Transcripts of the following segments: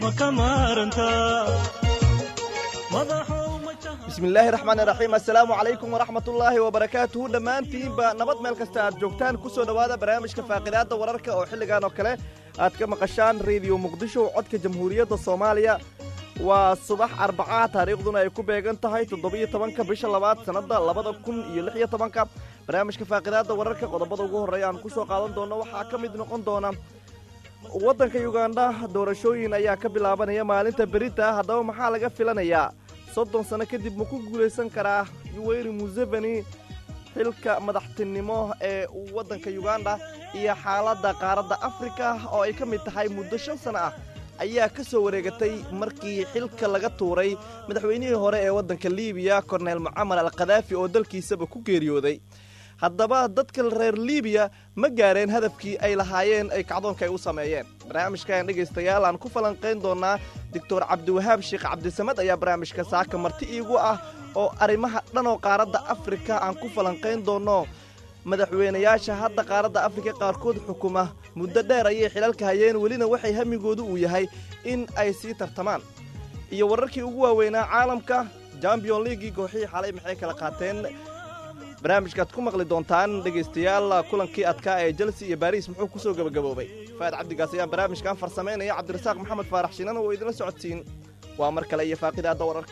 ma ka maarantaa madaxow majaha bismillaahi raxmaan iraxiim assalaamu calaykum waraxmatullaahi wabarakaatuhu dhammaantiinba nabad meel kasta aad joogtaan ku soo dhowaada barnaamijka faaqidaadda wararka oo xilligan oo kale aad ka maqashaan rediyo muqdisho codka jamhuuriyadda soomaaliya waa subax arbacaa taariikhduna ay ku beegan tahay toddobiyo tobanka bisha labaad sannadda labada kun iyo lix iyo tobanka barnaamijka faaqidaadda wararka qodobada ugu horreeya aan ku soo qaadan doono waxaa ka mid noqon doona waddanka yugandha doorashooyin ayaa ka bilaabanaya maalinta berita haddaba maxaa laga filanayaa soddon sano kadib ma ku guulaysan karaa yuweyri museveni xilka madaxtinimo ee waddanka yuganda iyo xaaladda qaaradda afrika oo ay ka mid tahay muddo shan sano ah ayaa ka soo wareegatay markii xilka laga tuuray madaxweynihii hore ee waddanka liibiya korneyl mucamar al khadaafi oo dalkiisaba ku geeriyooday haddaba dadka reer liibiya ma gaareen hadafkii ay lahaayeen ay kacdoonka ay u sameeyeen barnaamijkan dhegaystayaal aan ku falanqayn doonaa doctor cabdiwahaab sheekh cabdisamad ayaa barnaamijka saaka marti iigu ah oo arrimaha dhanoo qaaradda afrika aan ku falanqayn doonno madaxweynayaasha hadda qaaradda afrika qaarkood xukuma muddo dheer ayay xilalka hayeen welina waxay hamigoodu uu yahay in ay sii tartamaan iyo wararkii ugu waaweynaa caalamka champion leagii kooxihii xalay maxay kala qaateen barnaamijkaad ku maqli doontaan dhegaystayaal kulankii adkaa ee chelsea iyo baris muxuu ku soo gebagaboobay faad cabdigaas ayaan barnaamijkan farsamaynaya cabdirasaaq maxamed faarax shinan oo idinla socodsiin waa mar kale iyo faaqidaadda wararka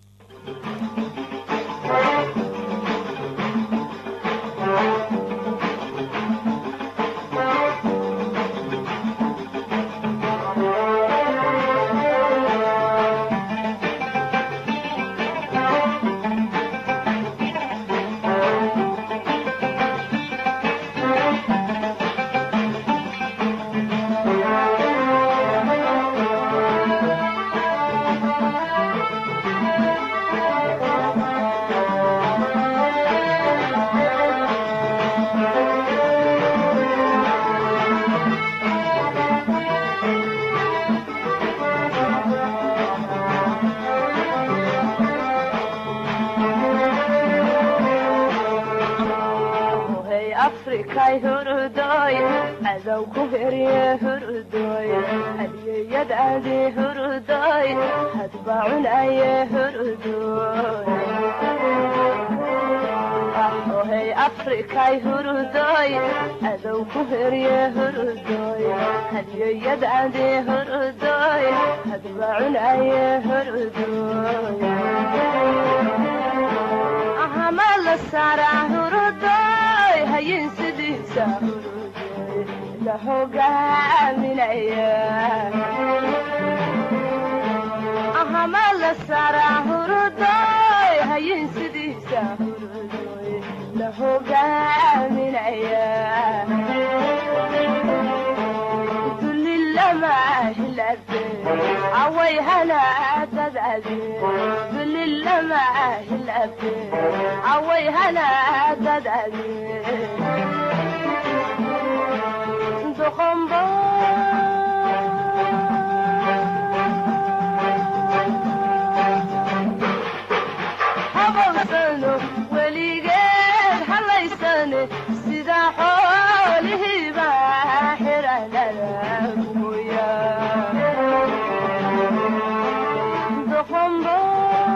afrikay hurudoy cadow ku herye hurudoy hadiyeyadaadi hurudoy hadba cunaye hurudoy ohey afrikay hurudoy cadow ku herye hurudoy hadiyeyadaadi hurudoy hadba cunaye hurudoy ahamala sara hurudoy hayin sidiisa hurudoy la hogaaminaya ahamala sara hurudoy hayin sidiisa hurudoy la hogaaminaya dulilamahilabe away hanaadadaade dulilamahilabe away hanaadadaade doqombo habawsano weligeed halaysane sida xoolihiiba xiranada mooya doqombo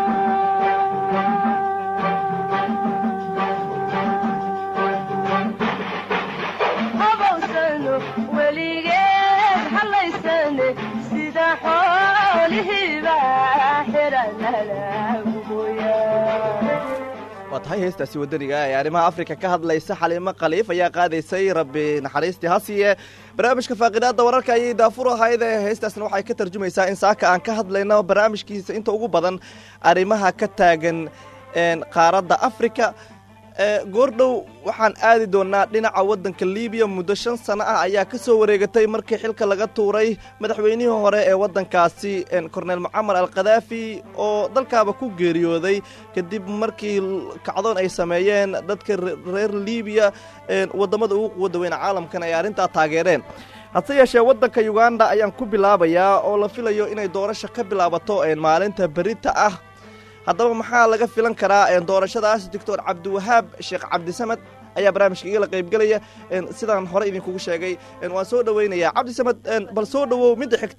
habawsano weligeed halaysane sida xoolihiiba xiranada mooya waa tahay heestaasi waddaniga ee arrimaha afrika ka hadlaysa xaliimo khaliif ayaa qaadaysay rabbi naxariistii hasiye barnaamijka faaqidaadda wararka ayay daafur ahayd ee heestaasna waxay ka tarjumaysaa in saaka aan ka hadlayno barnaamijkiisa inta ugu badan arrimaha ka taagan qaaradda afrika goordhow waxaan aadi doonaa dhinaca waddanka libiya muddo shan sano ah ayaa ka soo wareegatay markii xilka laga tuuray madaxweynihii hore ee waddankaasi korneyl mucamar al khadaafi oo dalkaaba ku geeriyooday kadib markii kacdoon ay sameeyeen dadka reer libiya waddamada ugu quwadda weyna caalamkan ay arrintaa taageereen hase yeeshee waddanka yuganda ayaan ku bilaabayaa oo la filayo inay doorasho ka bilaabato maalinta berita ah haddaba maxaa laga filan karaa doorashadaas doctor cabdiwahaab sheekh cabdisamed ayaa barnaamijka igala qaybgelaya sidaan hore idinkugu sheegay waan soo dhoweynayaa cabdisamed bal soo dhowow midda xigta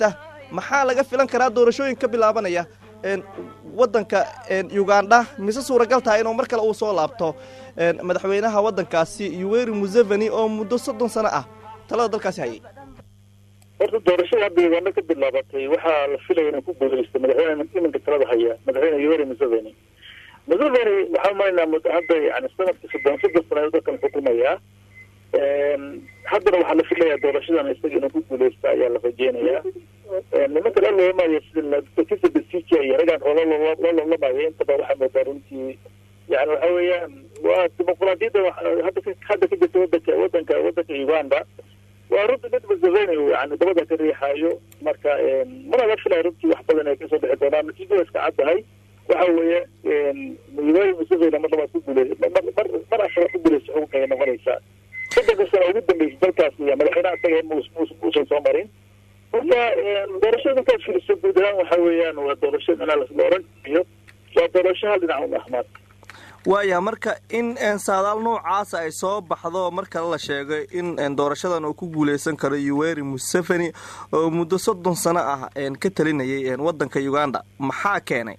maxaa laga filan karaa doorashooyin ka bilaabanaya waddanka ugandha mise suuragal tahay inuu mar kale uu soo laabto madaxweynaha waddankaasi yuweri museveni oo muddo soddon sano ah talada dalkaasi hayay horta doorashada hadda uganda ka bilaabatay waxaa la filaya inuu ku guuleysto madaxweyne iminka talada haya madaxweyne yuweri museveni museveni waxaa umalaynaa hadda yani sanadka soddon soddon sano dalkan xukumayaa haddana waxaa la filayaa doorashadan isaga inuu ku guuleysta ayaa la rajeynayaa nimanka la loolamayo sida kisa besija iyo ragaan oo loo loolamayo intaba waxaa moodaa runtii yani waxa weeyaan waa dimuqraadiyadda hadda hadda ka jirta wadanka wadanka wadanka uganda waa runtii mid museveni yani dabada ka riixaayo marka mana la filaya runtii wax badan ay kasoo bixi doonaan natiijada iska caddahay waxa weeye yuweri museveni mar labaad ku guuley mar mar ashara ku guuleysa xukunka ay noqonaysaa soddonka sano ugu dambeysay dalkaas iyo madaxweynaha isaga muusan soo marin marka doorashada markaad filiso guud ahaan waxa weeyaan waa doorasho minaa la oran kariyo waa doorasho hal dhinac un ahmaad waaya marka in saadaal noocaasa ay soo baxdo mar kale la sheegay in doorashadan uu ku guuleysan karo yuweri museveni oo muddo soddon sano ah ka talinayay waddanka uganda maxaa keenay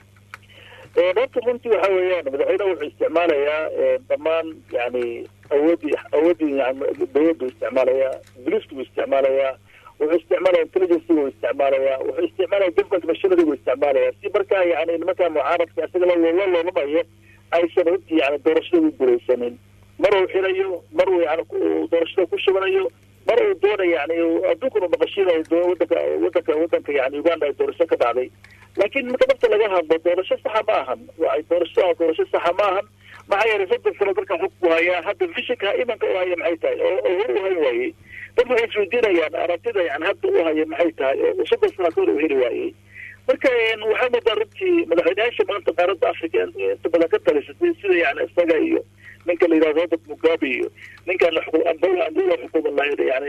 horta runtii waxa weeyaan madaxweyneha wuxuu isticmaalayaa dhammaan yani awoodii awoodii dawladdu isticmaalayaa booliisku isticmaalayaa wuxuu isticmaalaya intelligencega u isticmaalayaa wuxuu isticmaalaya government machinerygu isticmaalaya si markaa yani nimankaa mucaaradka isaga la loolamayo aysan runtii yani doorashada u guuleysanin mar uu xirayo mar uu yani doorashada ku shubanayo mar uu doonayo yani adduunkanu naqashinayo wadanka wadanka wadanka yani uganda ay doorasho ka dhacday laakiin marka dafta laga hadlo doorasho saxa ma ahan waa doorasho doorasho saxa ma ahan maxaa yeelay soddon sano dalka xukku hayaa hadda vishinka imanka u haya maxay tahay oo hor u hayn waayey dad waxay isweydiinayaan aragtida yani hadda u haya maxay tahay oo soddon sano kahor u heli waayey marka waxaa moodaa runtii madaxweyneyaasha maanta qaaradda africa inta badan ka talisatay sida yani isaga iyo ninka la yidhahdo robert mugabe iyo ninkan angola angola xukuma yani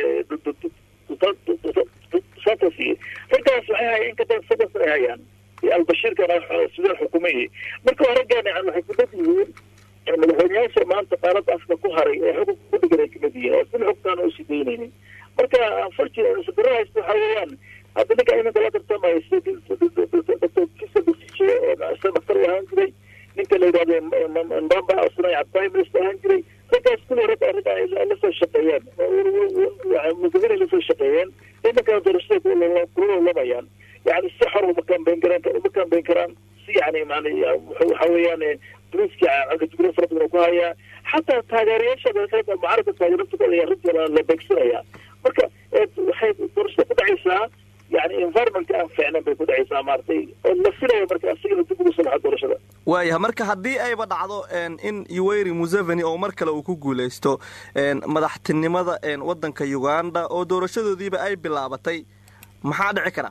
santos iyo raggaas waxay hayeen in ka badan soddon sano ay hayaan albashiirkana sidoo xukumayay marka raggaan yani waxay ku dad yihiin madaxweyneyaasha maanta qaaradda africa ku haray ee xukunka ku dhigan ay kamid yihiin oo sil xugtaan oo sidaynaynin marka unfortunately sabiro haysta waxa weeyaan hadda ninka iminka la tartamayo dr kisa besije oo daktar u ahaan jiray ninka la yidhahdo mbamba asna prime minister ahaan jiray raggaas kulli rag ragga lasoo shaqeeyeen museveni lasoo shaqeeyeen iminka doorashada kula lolamayaan yani si xor uma kambeyn karaan uma kambeyn karaan si yani man waxa weeyaan boliiska agajugro fara badan ku hayaa xataa taageerayaasha mucaaradka taageerada ayaa runtii la beegsanaya marka waxay doorashada ku dhacaysaa yani environmentka aan fiicnan bay ku dhacaysaa maaragtay oo la filaya marka asigana dib ugu soo baxa doorashada waaya marka haddii ayba dhacdo in yuweri museveni oo mar kale uu ku guuleysto madaxtinimada waddanka uganda oo doorashadoodiiba ay bilaabatay maxaa dhici kara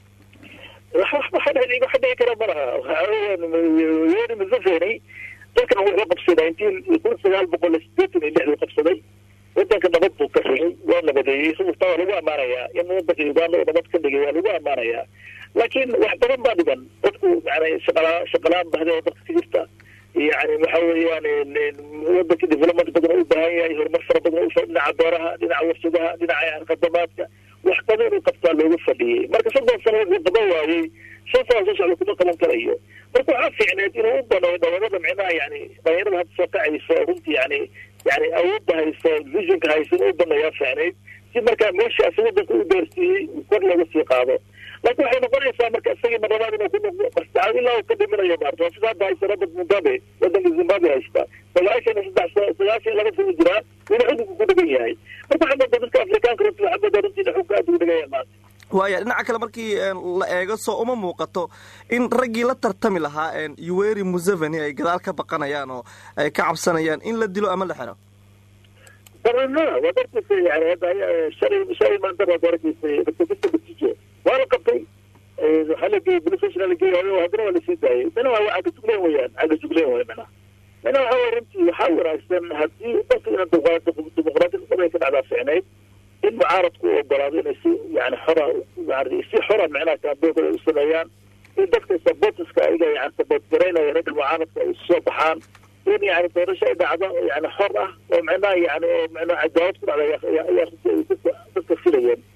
waxa dhici kara malaha yuweri museveni dalkan wuxuu qabsaday intii kun sagaal boqol sideetan iyo lixduu qabsaday wadanka nabad buu ka rigay waa nabadeeyey sababtaa waa lagu ammaanayaa in wadanka uganda oo nabad ka dhigay waa lagu ammaanayaa laakiin wax badan baa dhigan dadku yani shaqala shaqalaan bahday oo dadka ka jirta yani waxa weeyaan wadanka development badan u baahan yahay horumar fara badan dhinaca beeraha dhinaca warshadaha dhinaca khadamaadka wax badan inuu qabtaa loogu fadhiyey marka soddon sano wuxuu qaban waayey shan sana soo socda kuma qaban karayo marka waxaa fiicneed inuu u baneeyo dhalinyarada micnaha yani dhalinyarada hadda soo kacayso runtii yani yani awoodda hayso visionka hayso inuu u baneeyaa fiicneyd si markaa meeshaasi wadanka u gaarsiiyey kor looga sii qaado laakiin waxay noqonaysaa marka isagii marlabaad inuu ku noqdo mastacaad ilaa uu ka dhiminayo maarta waa sida hadda haysta robert mugabe wadanka zimbabwe haysta sagaashan iyo saddex sagaashan iyo laba sano jiraa weli xukunka ku dhigan yahay marka waxaa moodaa dadka afrikaanka runtii waxaa moodaa runtii xukunka aad ugu dhigaya maanta waaya dhinaca kale markii la eego soo uma muuqato in raggii la tartami lahaa yuweri museveni ay gadaal ka baqanayaan oo ay ka cabsanayaan in la dilo ama la xiro barnaa waad arkeysa yani hadda shalay shalay maanta baad arkeysay dr kisa batijo waa la qabtay waxaa la geeyey police station la geeyay haddana waa lasii daayay mina waa cagajugleen weyaan cagajugleen wey mina mina waxa wey runtii waxaa wanaagsan haddii dalka ina dimuqraadiyad dhabay ka dhacdaa ficnayd in mucaaradku u ogolaado inay si yani xora maarata si xora micnaha kaamboonkooda u sameeyaan in dadka sabotiska ayaga yani saboot garaynaya ragga mucaaradka ay soo baxaan in yani doorasho ay dhacdo yani xor ah oo micnaha yani oo micnaha cadaalad ku dhacda ayaa runtii ay dadka dadka filayeen marka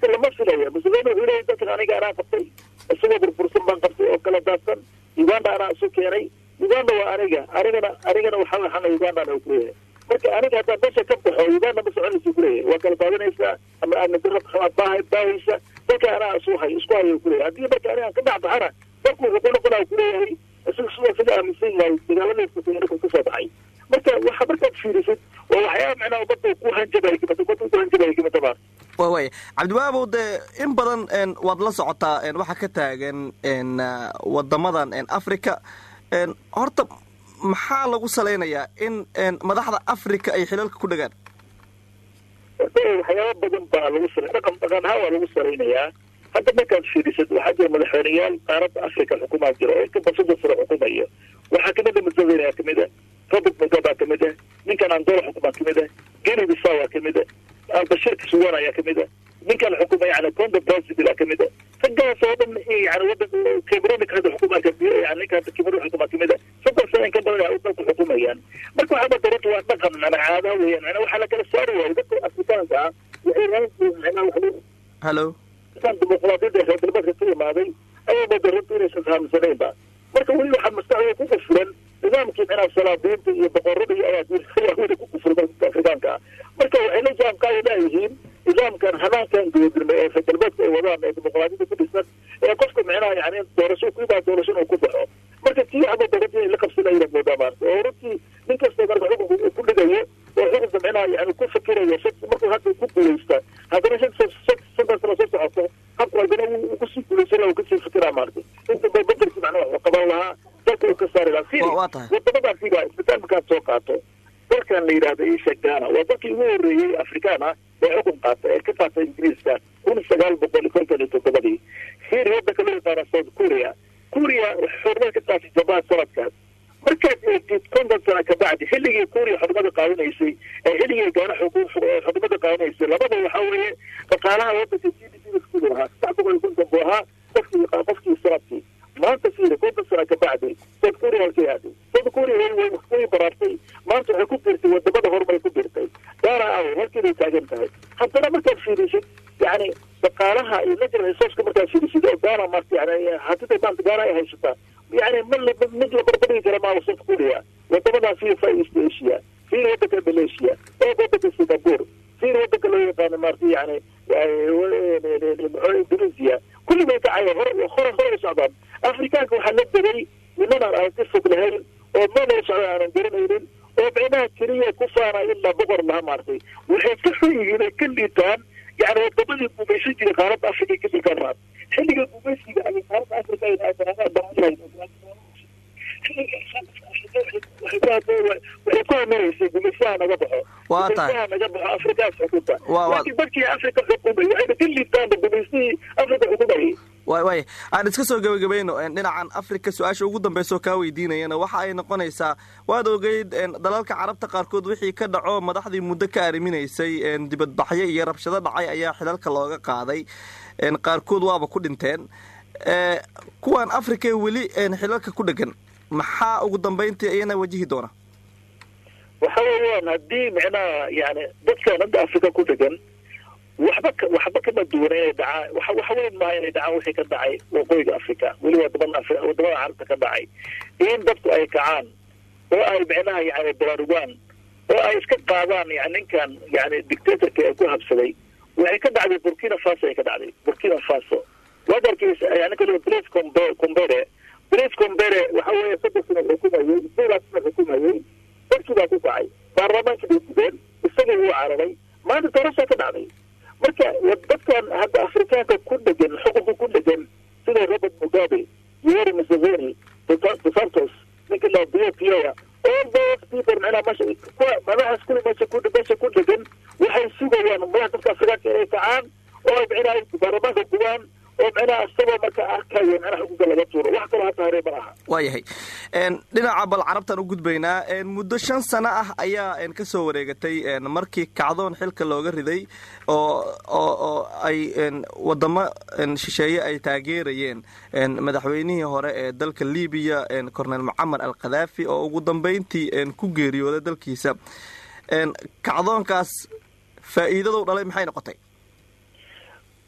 marka lama filaya museveni wuxuu leeyahy dadkan aniga anaa qabtay isagoo burbursan baan qabtay oo kala daadsan uganda anaa isu keenay uganda waa aniga anigana anigana waxa waxana ugandana ku leeyahay marka aniga haddaan meesha ka baxo uganda ma soconaysa kuleeyahay waa kala daadanaysaa ama aadna dara baahay baahaysa dadka anaa isu hay isku hayo kuleeyahay haddii marka aniga aan ka dhex baxana dadku wuxuu ku noqonaya kuleeyahay isaga sidoo sida aaminsan yahay dagaaladiisa marka kasoo baxay marka waxa markaad fiirisid waa waxyaaba macnaha ummadda ku hanjabay kamid ummadda ku hanjabay kamid baa wa waaya cabdiwaabow dee in badan waad la socotaa waxaa ka taagan wadamadan africa horta maxaa lagu salaynayaa in madaxda africa ay xilalka ku dhagaan waxyaaba badan baa lagu sal dhaqan dhaqan ahaan waa lagu salaynayaa hadda markaad fiirisad waxaa jira madaxweyneyaal qaaradda africa xukumaa jira oo inka basada sare xukumayo waxaa kamid a museveni aa kamid a robert mugabe aa kamid a ninkan angola xukumaa kamid a geni bisaw aa kamid a albashir kasuwan ayaa kamid a ninkan xukuma yani conda brasil aa kamid a raggaas oo dhan yani wadan cameronika hadda xukumaa yani ninka hadda cameroon xukumaa kamid a soddon sana in ka badan ay dalku xukumayaan marka waxaa badarata waa dhaqan mana caadaha weeyaan mana waxaa la kala saari waayo dadka afrikaanka ah waxay raantii macnaha waxa hallo kan dimuqraadiyadda reer galbeedka ka imaaday ayaa badarata inaysan fahamsanaynba marka weli waxaa maskaxdooda ku kufuran nidaamkii macnaha salaadiinta iyo boqorada iyo ayaa weli ku kufuran dadka afrikaanka ah marka waxay la jaanqaadi laayihiin nidaamkan hanaankan gudadirmay ee reer galbeedka ay wadaan ee dimuqraadiyadda ku dhisan ee qofka macnaha yani doorasho ku imaa doorasho inuu ku baxo marka tii waxba darada inay la qabsanayna moodaa maarta oo runtii nin kasta marka xukunka ku dhigayo oo xukunka macnaha yani ku fikirayo markuu hadda ku guuleysta haddana shan shantan sano soo socoto habku haddana wuu kusii guuleysana uu kasii fikiraa maarta inta ba bedelki macnaha waxuu qaban lahaa dalka uu ka saari lahaa firi wadamadaas figa isbitaal markaad soo qaato dalkan la yidhahdo isha ghana waa dalkii ugu horreeyey afrikaan ah ee xukun qaata ee ka qaata ingiriiska kun sagaal boqol konton iyo toddobadii firi wadanka loo yaqaana south korea korea xurmada ka qaatay jabaan sanadkaas markaad eegtid konton sana kabacdi xilligii korea xurmada qaadanaysay ee xilligii gaana xurmada qaadanaysay labada waxaa weeye dhaqaalaha wadanka g d p iskudu ahaa saddex boqol iyo konton buu ahaa qofkii qofkii sanadkii maanta fiiri konton sana kabacdi south korea halkay aaday south korea way way baraartay maanta waxay ku biirtay wadamada horumar ku biirtay gaana aw halkii bay taagan tahay haddana markaad fiirisid yani dhaqaalaha iyo natural resourceka markaad fiirisid oo gaana maarta yani hatida maanta gaana ay haysataa yani ma mid la barbadhigi kara maaha south korea wadamadaa fiir far east asia fiir wadanka malaysia oo wadanka singapore fiir wadanka loo yaqaano maarta yani indonesia kulli bay kacaya hore hore hore u socdaan afrikaanka waxaa la degay nimanaan aan ka fog lahayn oo meel ay socda aanan garanaynin oo micnaha keliya ku faana ilaa boqor laha maartay waxay ka xun yihiin ay ka liitaan yani wadamadii gumaysan jiray qaaradda africa ka dhilkaan maarta xilliga gumaysiga ay qaaradda africa ay waxay ku haminaysay gumaysaha naga baxo waa tahay gumaysaha naga baxo afrikaas xukunta Waa- waa- laakiin dadkii africa xukumay waxayna ka liitaanba gumaysihii africa xukumayay way way aan iska soo gebagabayno een, dhinacan africa su-aasha ugu dambeysoo kaa weydiinayana waxa ay noqonaysaa waad ogeyd een, dalalka carabta qaarkood wixii ka dhaco madaxdii muddo ka arriminaysay een, dibadbaxyo iyo rabshado dhacay ayaa xilalka looga qaaday een, qaarkood waaba ku dhinteen ee, kuwan africa ee weli een, xilalka ku dhegan maxaa ugu dambeyntii iyana wajihi doona waxa weeyaan haddii micnaha yani dadkan hadda africa ku dhegan waxba ka waxba kama duwana inay dhacaan waxa waxa weyn maaha inay dhacaan wixii ka dhacay waqooyiga africa weli wadamada Afri- wadamada carabta ka dhacay in dadku ay kacaan oo ay micnaha yani baraarugaan oo ay iska qaadaan yani ninkan yani dictatorka ee ku habsaday waxay ka dhacday burkina faso ay ka dhacday burkina faso wadankiisa yani kale blaise Combe- combere blaise combere waxa weeye saddex sano xukumayey sidaas sano xukumayey dadkii baa ku kacay baarlamaankii bay gudeen isagii wuu cararay maanta doorashaa ka dhacday marka dadkan hadda afrikaanka ku dhegan xukunka ku dhegan sida robert mugabe yoweri museveni dos santos ninka la bio pioya all those people macnaha meesha kuwa madaxaas kuli meesha ku meesha ku dhegan waxay sugayaan madaxa dadka afrikaanka inay kacaan oo ay macnaha baarlamaanka gubaan oo macnaha isagoo marka arkayo macnaha xukunka laga tuuro wax kaloo hata haree ma aha waayahay een, dhinaca bal carabtan u gudbaynaa een, muddo shan sano ah ayaa een, ka soo wareegatay een, markii kacdoon xilka looga riday oo oo oo ay een, wadamo een, shisheeye ay taageerayeen een, madaxweynihii hore ee dalka libiya een, cornel mucamar al khadaafi oo ugu dambeyntii een, ku geeriyooday dalkiisa een, kacdoonkaas faa'iidadou dhalay maxay noqotay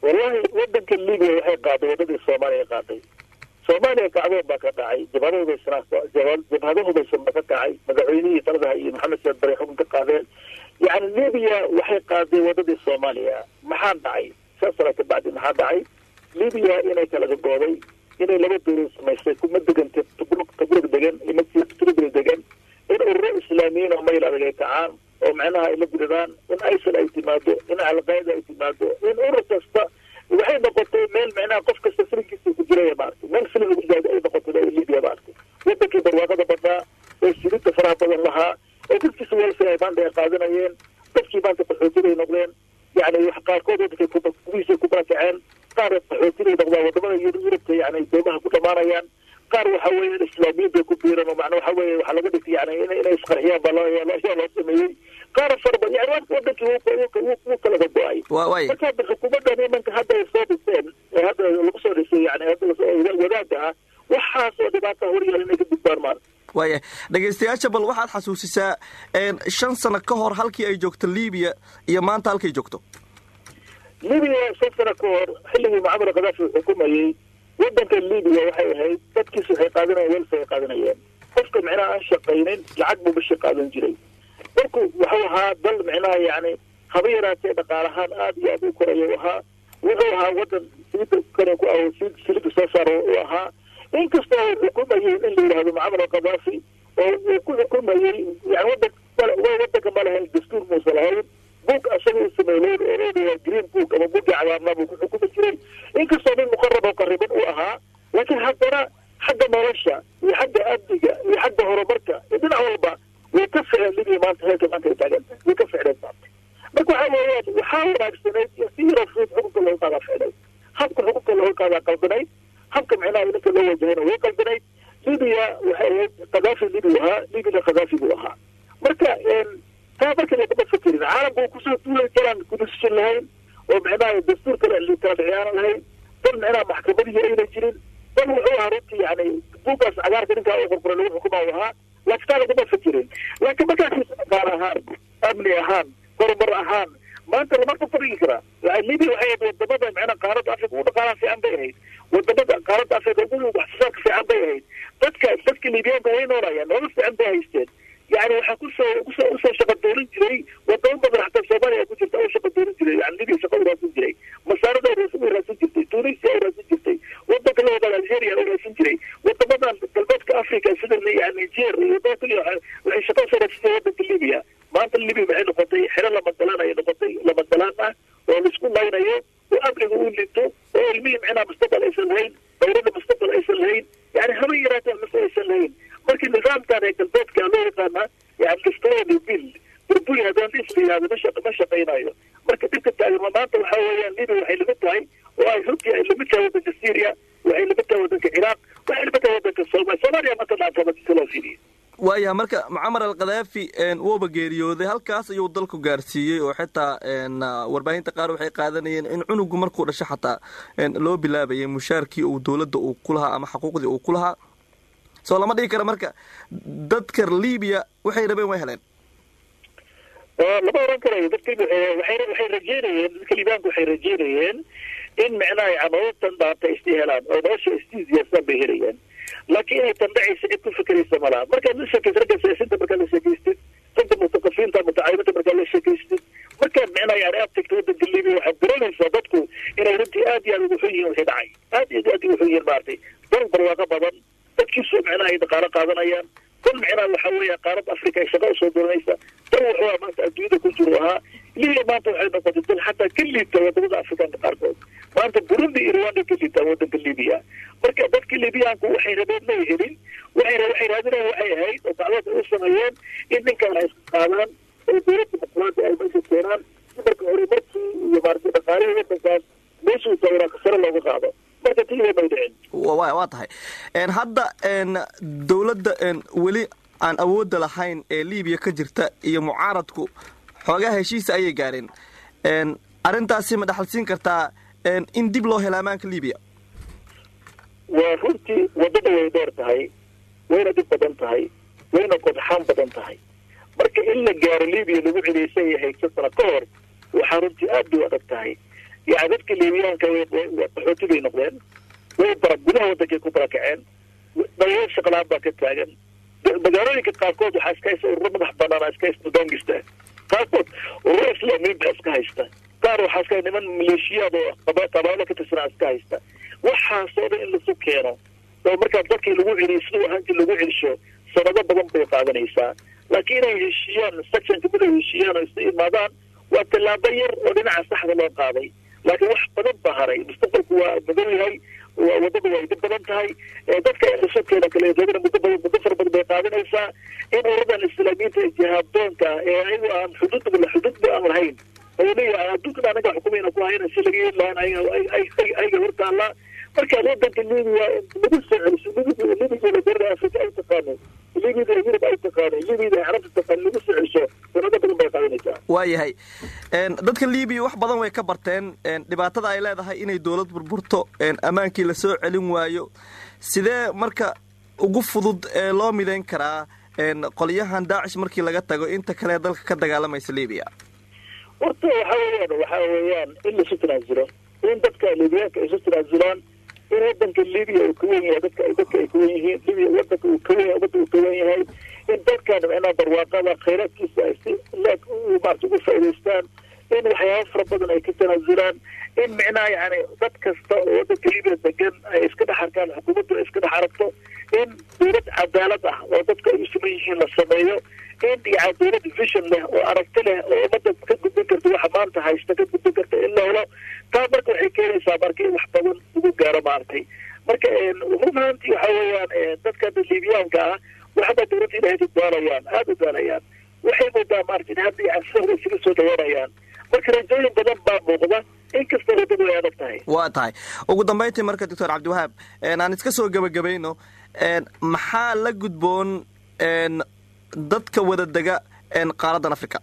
wallahi wadanka libiya waxay qaaday wadadii soomaaliya qaaday soomaaliya kacdoon baa ka dhacay jabhado hubaysanaa jabhado hubaysan baa ka kacay madaxweynihii taladaha iyo maxamed saad bare xukun ka qaadeen yani libiya waxay qaaday wadadii soomaaliya maxaa dhacay shan sano ka bacdi maxaa dhacay libiya inay kala gagooday inay laba dowlad samaystay kuma deganta tubrug tubrug degan ima tubrug degan in ururo islaamiyiin oo mayl adag ay kacaan oo macnaha ay la diridaan in isil ay timaado in alqaida ay timaado in urur kasta waxay noqotay meel macnaha qof kasta filinkiisa ku jiraya maaragtay meel filin lagu jaado ay noqotay libiya maaragtay wadankii barwaaqada badnaa ee silida faraha badan lahaa ee dadkiisa weelsa ay maanta ay qaadanayeen dadkii maanta qaxootiday noqdeen yani wax qaarkood wadankay kubihiisa ku barakaceen qaar qaxootiday noqdaan wadamada yurubka yani doomaha ku dhamaanayaan qaar waxa weeye islaamiyadda ku biiran oo macna waxa weeye waxaa laga dhigtay yani in inay isqarxiyaan baa loo yaa loo sameeyey qaar farba yani wadankii wuu kala gogo-ay marka hadda xukuumaddan imanka hadda ay soo dhiseen ee hadda lagu soo dhisay yani hadda wadaada ah waxaas oo dhibaata horyaal inay ka gudbaan maan waaya dhegaystayaasha bal waxaad xasuusisaa shan sano ka hor halkii ay joogto libiya iyo maanta halkay joogto libiya shan sano ka hor xilligii mucamar khadaafi uu xukumayey wadanka libiya waxay ahayd dadkiisu waxay qaadanayeen welsa ay qaadanayeen qofka micnaha aan shaqaynin lacag buu bishi qaadan jiray dalku wuxuu ahaa dal micnaha yani haba yaraatee dhaqaalahaan aada iyo aada u koraya u ahaa wuxuu ahaa wadan silida kane ku ah silida soo saar u ahaa inkastoo uu xukumayey in la yidhahdo mucamar alkhadaafi oo uu ku xukumayey yani wadan wadanka ma lahayn dastuur muusa lahayn buug asaga uu sameeyey oo green book ama buugii cagaarnaa buu ku xukumi jiray inkastoo nin muqarab oo qariban uu ahaa laakiin haddana xagga nolosha iyo xagga amniga iyo xagga horumarka iyo dhinac walba way ka ficeen libiya maanta heerka maanta ay taagantahay way ka ficneen maanta marka waxa weeyaan waxaa wanaagsanayd si yaroo fudud xukunka looga qaadaa ficnayd habka xukunka looga qaadaa qaldanayd habka micnaha ninka loo wajahayna way qaldanayd libiya waxay ahayd khadaafi libiya ahaa libiyana khadaafi buu ahaa marka taa marka lagama fekerin caalamku uu kusoo duulay kalaan kudusishan lahayn oo micnaha dastuur kale kala dhiciyaanan lahayn dal micnaha maxkamadihii ayna jirin dal wuxuu ahaa runtii yani buugaas cagaarka ninkaa u qorqoray lagu xukuma u ahaa laakiin taa lagama fekerin laakiin markaas dhaqaal ahaan amni ahaan horumar ahaan maanta lama ka fadhigi karaa libiya waxay ahayd wadamada micnaha qaaradda africa ugu dhaqaalaha fiican bay ahayd wadamada qaaradda africa ugu waxsoosaarka fiican bay ahayd dadka dadka libiyaanka way noolayaan nolol fiican bay haysteen yani waxaa kusoo kusoo usoo shaqa doonin jiray wadamo badan xataa soomaaliya ku jirta oo shaqa doonin jiray yani libiya shaqa uraasin jiray masaarada uraasin jirtay tunisia uraasin jirtay wadanka la wadaad algeria uraasin jiray wadamadan galbeedka africa sida yani niger iyo wadama kaliya waxay shaqa usoo raadsin jiray wadanka libiya maanta libiya waxay noqotay xero lamadalaan ayay noqotay lamadalaan ah oo laisku laynayo oo amniga uu linto oo ilmihii micnaha mustaqbal aysan lahayn dowladda mustaqbal aysan lahayn yani haba yaraatee mase aysan lahayn markii nidaamkan ee galbeedka loo yaqaana yani destroy bill burburi haddaan is la yihahdo ma ma shaqaynayo marka dhibka taagama maanta waxa weeyaan libiya waxay lamid tahay oo ay runtii ay lamid tahay wadanka syria waxay lamid tahay wadanka ciraaq waxay lamid tahay wadanka somalia soomaaliya maanta dhaantaba si loo fiiriyo waaya marka mucamar alkhadaafi wuuba geeriyooday halkaas ayuu dalku gaarsiiyey oo xitaa warbaahinta qaar waxay qaadanayeen in cunugu markuu dhasho xataa loo bilaabayay mushaarkii uu dowladda uu ku lahaa ama xaquuqdii uu ku lahaa soo lama dhigi kara marka dadka libiya waxay rabeen way heleen lama oran karayo dadka waxay rajeynayeen dadka libaanka waxay rajeynayeen in micnaha camalatan dhaanta isdi helaan oo nolosha isdiisiyaasaan bay helayaan laakiin inay tandhacaysa cid ku fikeraysa malaha markaad la sheekaysa ragga siyaasiinta markaad la sheekaystid ragga mutaqafiinta mutacayimada markaad la sheekaystid markaad micnaha yani aad tagto wadanka libiya waxaad garanaysaa dadku inay runtii aad iyo aad ugu xun yihiin wixii dhacay aad iyo aad ugu xun yihiin maaragtay dal barwaaqo badan dadkiisu micnaha ay dhaqaalo qaadanayaan dal micnaha waxa weeya qaaradda africa ay shaqa usoo doonaysa dal wuxuu ahaa maanta adduunyada ku jiro ahaa libiya maanta waxay noqotay dal xataa ka liibta wadamada afrikaanka qaarkood maanta burundi iyo rwanda ka liibtaa wadanka libiya marka dadka libiyaanku waxay rabeen may helin waxay waxay raadinayaan waxay ahayd oo dacwada u sameeyeen in ninkan ay iska qaadaan oo dowladda muqulaada ay meesha keenaan si marka hore markii iyo maaragtay dhaqaalihii wadankaas meeshuu tawraa sare looga qaado marka tiiba may dhicin waa tahay hadda dowladda weli aan awoodda lahayn ee libiya ka jirta iyo mucaaradku xoogaa heshiisa ayay gaareen arrintaasi ma dhaxalsiin kartaa in dib loo helo amaanka libiya waa runtii waddada way dheer tahay wayna dhib badan tahay wayna qodxaan badan tahay marka in la gaaro libiya lagu celiyay say ahayd shan sano ka hor waxaa runtii aad bay u adag tahay yani dadka liibiyaanka way qaxooti bay noqdeen way bara gudaha wadankay ku barakaceen dhalinyaro shaqlaan baa ka taagan magaalooyinka qaarkood waxaa iska haysta ururo madax banaana iska haysta bangista qaarkood ururo islaamiyiin baa iska haysta qaar waxaa iska niman maleeshiyaad oo qabaalo ka tirsanaa iska haysta waxaasoo dhan in lasu keeno oo markaa dadkii lagu celiyo siduu ahaantii lagu celisho sanado badan bay qaadanaysaa laakiin inay heshiiyaan sectionka mid ay heshiiyaan oo isu imaadaan waa tallaabo yar oo dhinaca saxda loo qaaday laakiin wax badan baa haray mustaqbalku waa madow yahay wadada waa idin badan tahay dadka isu keeno kale muddo badan muddo fara badan bay qaadanaysaa in uradan islaamiyiinta ee jihaadoonka ee ayagu aan xuduud xuduudba aan lahayn oo leeyahay adduunkan anaga xukumayna ku hayna si laga yeeli lahaan ayaga hortaallaa marka wadanka libiya lagu soo celiso libiga la garada afrika ay taqaano libida yurub ay taqaano libida carabta taqaano lagu soo celiso sanado badan bay qaadanaysaa waayahay dadka libiya wax badan way ka barteen dhibaatada ay leedahay inay dowlad burburto ammaankii lasoo celin waayo sidee marka ugu fudud ee loo midayn karaa qolyahan daacish markii laga tago inta kale dalka ka dagaalamaysa libiya horta waxa weeyaan waxa weeyaan in laisu tanaasulo in dadka libiyaanka isu tanaasulaan in wadanka libiya uu kawen yahay dadka dadka ay kawen yihiin libiya wadanka uu kawen umada uu kawen yahay in dadkan micnaha barwaaqada khayraadkiisa ay si leeg maarata ugu faa'idaystaan in waxyaaba fara badan ay ka tanaasulaan in micnaha yani dad kasta oo wadanka libiya degan ay iska dhex arkaan xukuumaddu ay iska dhex aragto in dowlad cadaalad ah oo dadka ay u siman yihiin la sameeyo in yani dowlad vision leh oo aragti leh oo ummadda ka gudbin karta waxa maanta haysta ka gudbin karta in la helo taa marka waxay keenaysaa marka in wax badan lagu gaaro maaragtay marka run ahaantii waxa weeyaan dadka hadda liibiyaanka ah waxba dowladda inay hadda daalayaan aada u daalayaan waxay moodaa maarata in hadda yani sida hore isaga soo dhawaanayaan marka rajooyin badan baa muuqda inkasta wadadu ay adag tahay waa tahay ugu dambayntii marka doctor cabdiwahaab aan iska soo gebagabayno maxaa la gudboon dadka wada dega qaaradan africa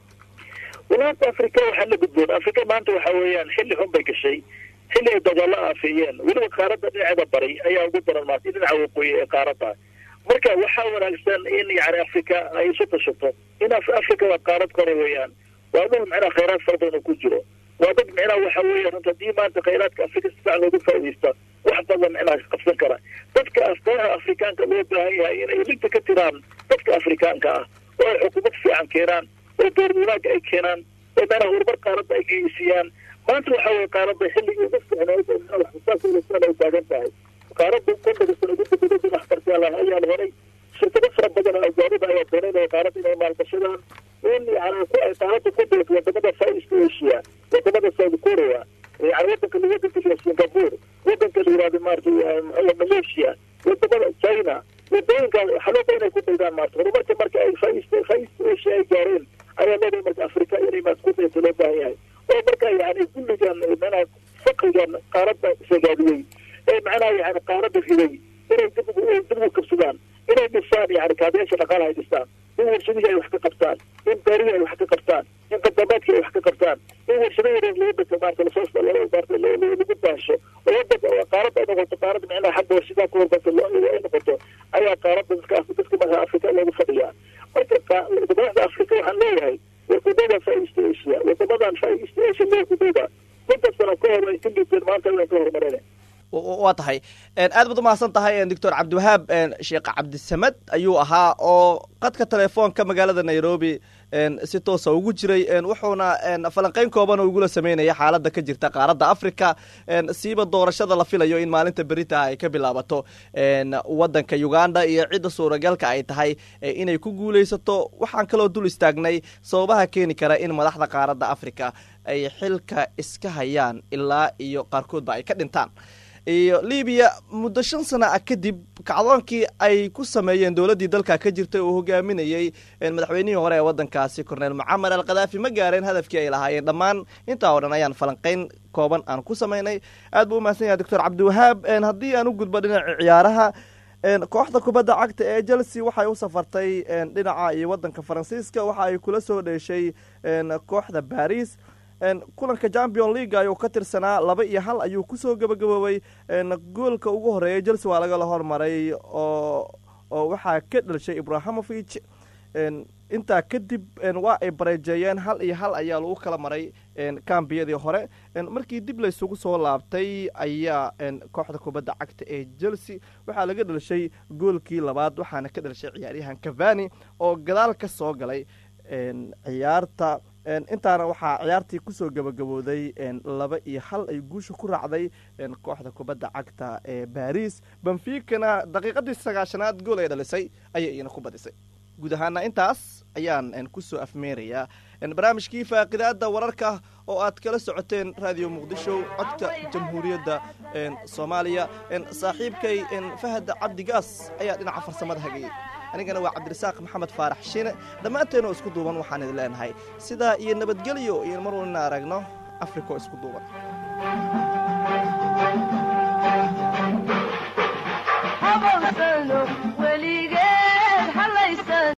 walaata africa waxaa la gudboon africa maanta waxa weeyaan xilli xun bay gashay xilli ay dagaalo aafeeyeen weliba qaaradda dhinaceeda bari ayaa ugu daran maarta dhinaca waqooyi ee qaaradda marka waxaa wanaagsan in yani africa ay isu tashato in africa waa qaarad kore weeyaan waa dhul micnaha khayraad fara badan oo ku jiro waa dad micnaha waxa weeya runta haddii maanta khayraadka africa si fiican loogu faaidaysta wax badan micnaha qabsan kara dadka afkaraha afrikaanka loo baahan yahay inay linta ka tiraan dadka afrikaanka ah oo ay xukuumad fiican keenaan oo door wanaagga ay keenaan oo micnaha horumar qaaradda ay geysiyaan maanta waxa weye qaaradda xilligii ugu fiicneyd oo waxsaassan ay taagan tahay qaaradda kontoga sano ugu dambeeyay waxbartay ayaa la horay shirkado fara badan oo ajaanida ayaa doonay qaaradda inay maalgashadaan in yani ku ay qaaradda ku deeto wadamada far east asia wadamada south korea yani wadanka wadanka la singapore wadanka la yihahdo maarata malaysia wadamada china wadooyinka xalooda inay ku daydaan maarta horumarka marka ay far east far east asia ay gaareen ayaa leedahay marka africa inay maad ku dayto loo baahan yahay oo marka yani kulligan manaha fakrigan qaaradda sagaadiyey ee macnaha yani qaaradda riday inay dib dib ugu kabsadaan inay dhisaan yani kaabiyaasha dhaqaalaha ay dhistaan in warshadihii ay wax ka qabtaan in beerihii ay wax ka qabtaan in qadamaadkii ay wax ka qabtaan in warshado yareer laga dhasa maarta lasoo maarta lagu baasho oo wadanka qaaradda ay noqoto qaarada micnaha xagga warshadaa ku hormarta ay noqoto ayaa qaaradda dadka dadka marka afrika loogu fadhiyaa marka wadamada afrika waxaan leeyahay wadamada far east asia wadamadan far east asia loo kudayda konton sano ka hor ay ka liiteen maanta way ka horumareen waa tahay aad baad umahadsan tahay doctor cabdiwahaab sheekh cabdisamed ayuu ahaa oo qadka telefoonka magaalada nairobi si toosa ugu jiray wuxuuna falanqeyn kooban oo igula sameynaya xaaladda ka jirta qaaradda africa siiba doorashada la filayo in maalinta berita ay ka bilaabato wadanka uganda iyo cidda suuragalka ay tahay inay ku guuleysato waxaan kaloo dul istaagnay sababaha keeni kara in madaxda qaaradda africa ay xilka iska hayaan ilaa iyo qaarkoodba ay ka dhintaan iyo libiya muddo shan sana ah kadib kacdoonkii ay ku sameeyeen dowladdii dalka ka jirtay uu hogaaminayey madaxweynihii hore ee waddankaasi corneel mucamar al khadaafi ma gaareen hadafkii ay lahaayeen dhammaan intaa oo dhan ayaan falanqeyn kooban aan ku samaynay aad buu umahadsan yahay doctor cabdiwahaab haddii aan u gudbo dhinaca ciyaaraha kooxda kubadda cagta ee chelsea waxay u safartay dhinaca iyo waddanka faransiiska waxa ay kula soo dheeshay kooxda baris kulanka champion league ayuu ka tirsanaa laba iyo hal ayuu kusoo gabagaboobay goolka ugu horeeya chelsea waa lagala hormaray oo oo waxaa ka dhalishay ibrahimovich intaa kadib waa ay bareejeeyeen hal iyo hal ayaa lagu kala maray kambiyadii hore markii dib laysugu soo laabtay ayaa kooxda kubadda cagta ee chelsea waxaa laga dhalishay goolkii labaad waxaana ka dhalishay ciyaaryahan cavani oo gadaal ka soo galay ciyaarta intaana waxaa ciyaartii kusoo gabagabooday laba iyo hal ay guusha ku raacday kooxda kubadda cagta ee baris benficana daqiiqadii sagaashanaad gool ay dhalisay ayay iyana ku badisay guud ahaana intaas ayaan kusoo afmeerayaa barnaamijkii faaqidaada wararka oo aad kala socoteen raadiyo muqdisho codka jamhuuriyadda soomaaliya saaxiibkay fahad cabdigaas ayaa dhinaca farsamada hagayay anigana waa cabdirasaaq maxamed faarax shiine dhammaanteenoo isku duuban waxaan idin leenahay sidaa iyo nabadgelyo iyo mar walina aragno afriko isku duuban